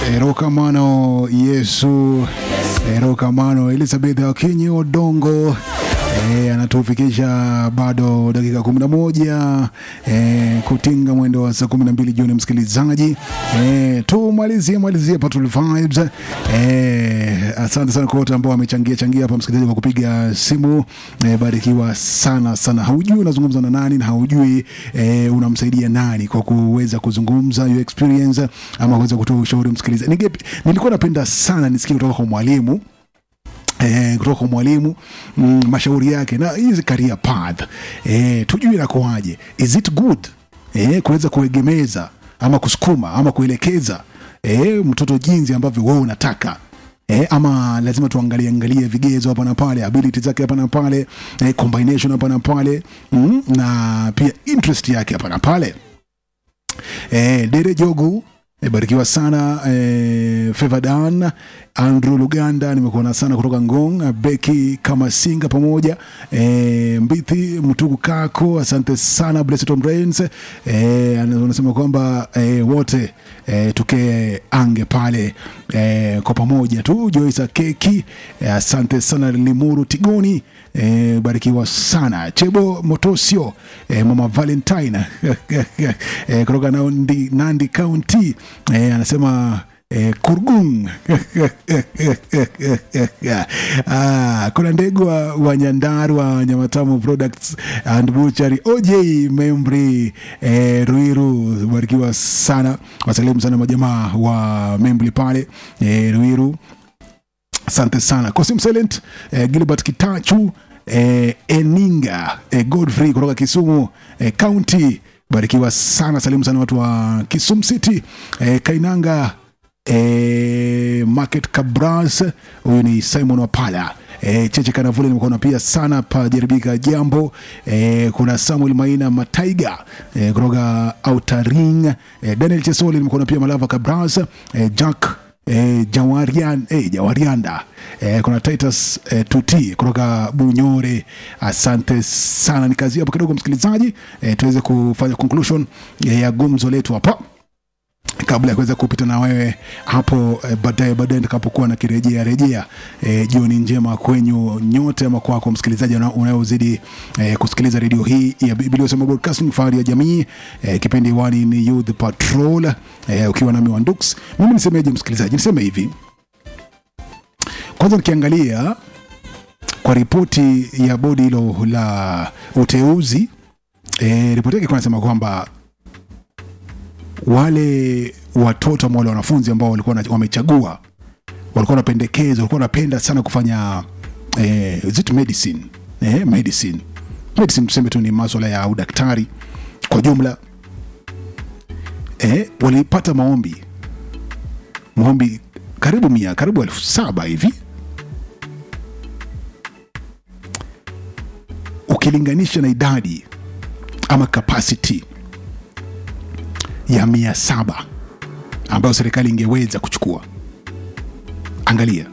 erokamano yesu erokamano elizabeth akinyi odongo E, anatufikisha bado dakika kumi na moja e, kutinga mwendo wa saa kumi na mbili jioni msikilizaji e, tumalizie malizie Patrol Vibes e, asante sana kwa wote ambao wamechangia changia hapa msikilizaji kwa kupiga simu e, barikiwa sana sana haujui unazungumza na nani na haujui e, unamsaidia nani kwa kuweza kuzungumza your experience ama kuweza kutoa ushauri msikilizaji Ninge- nilikuwa napenda sana nisikie kutoka kwa mwalimu Eh, kutoka kwa mwalimu mm, mashauri yake na hizi career path eh, tujue inakoaje is it good eh, kuweza kuegemeza ama kusukuma ama kuelekeza eh, mtoto jinsi ambavyo wewe unataka Eh, ama lazima tuangalie angalie vigezo hapa na pale ability zake hapa na pale eh, combination hapa na pale mm, na pia interest yake hapa na pale eh, Dere Jogu eh, barikiwa sana eh, Fevadan Andrew Luganda nimekuona sana kutoka Ngong eh, Beki Kamasinga pamoja eh, Mbithi Mtuku Kako asante sana Blessed Tom Rains eh, anasema kwamba eh, wote eh, tuke ange pale eh, kwa pamoja tu Joyce Keki eh, asante sana Limuru Tigoni eh, barikiwa sana Chebo Motosio eh, Mama Valentine eh, kutoka Nandi, Nandi County eh, anasema Eh, Kurgung ah, kuna ndegu wa, wa Nyandarua Nyamatamu Products and Butchery OJ Membri eh, Ruiru barikiwa sana wasalimu sana majamaa wa Membri pale eh, Ruiru asante sana Kosim Silent eh, Gilbert Kitachu eh, Eninga eh, Godfrey kutoka Kisumu eh, County barikiwa sana salimu sana watu wa Kisumu City eh, Kainanga eh, Market Cabras huyu ni Simon Wapala E, Cheche Kanavule nimekuona pia sana pajaribika jambo e, kuna Samuel Maina Mataiga e, kutoka Outer Ring e, Daniel Chesoli nimekuona pia Malava Cabras e, Jack E, Jawarian, e, Jawarianda e, kuna Titus e, Tuti kutoka Bunyore. Asante sana, ni kazi hapo kidogo msikilizaji, e, tuweze kufanya conclusion e, ya gumzo letu hapa kabla ya kuweza kupita na wewe hapo eh, baadaye baadaye nitakapokuwa na kirejea rejea eh, jioni njema kwenyu nyote ama kwako msikilizaji una- unayozidi eh, kusikiliza redio hii ya Biblia Usema Broadcasting fahari ya jamii eh, kipindi wani ni Youth Patrol eh, ukiwa nami Wandux. Mimi nisemeje msikilizaji, niseme hivi kwanza, nikiangalia kwa ripoti ya bodi hilo la uteuzi eh, ripoti yake ilikuwa inasema kwamba wale watoto ama wale wanafunzi ambao walikuwa wana- wamechagua walikuwa wanapendekeza walikuwa wanapenda sana kufanya eh, is it medicine eh, medicine medicine tuseme tu ni maswala ya udaktari kwa jumla eh, walipata maombi maombi karibu mia karibu elfu saba hivi ukilinganisha na idadi ama capacity ya mia saba ambayo serikali ingeweza kuchukua angalia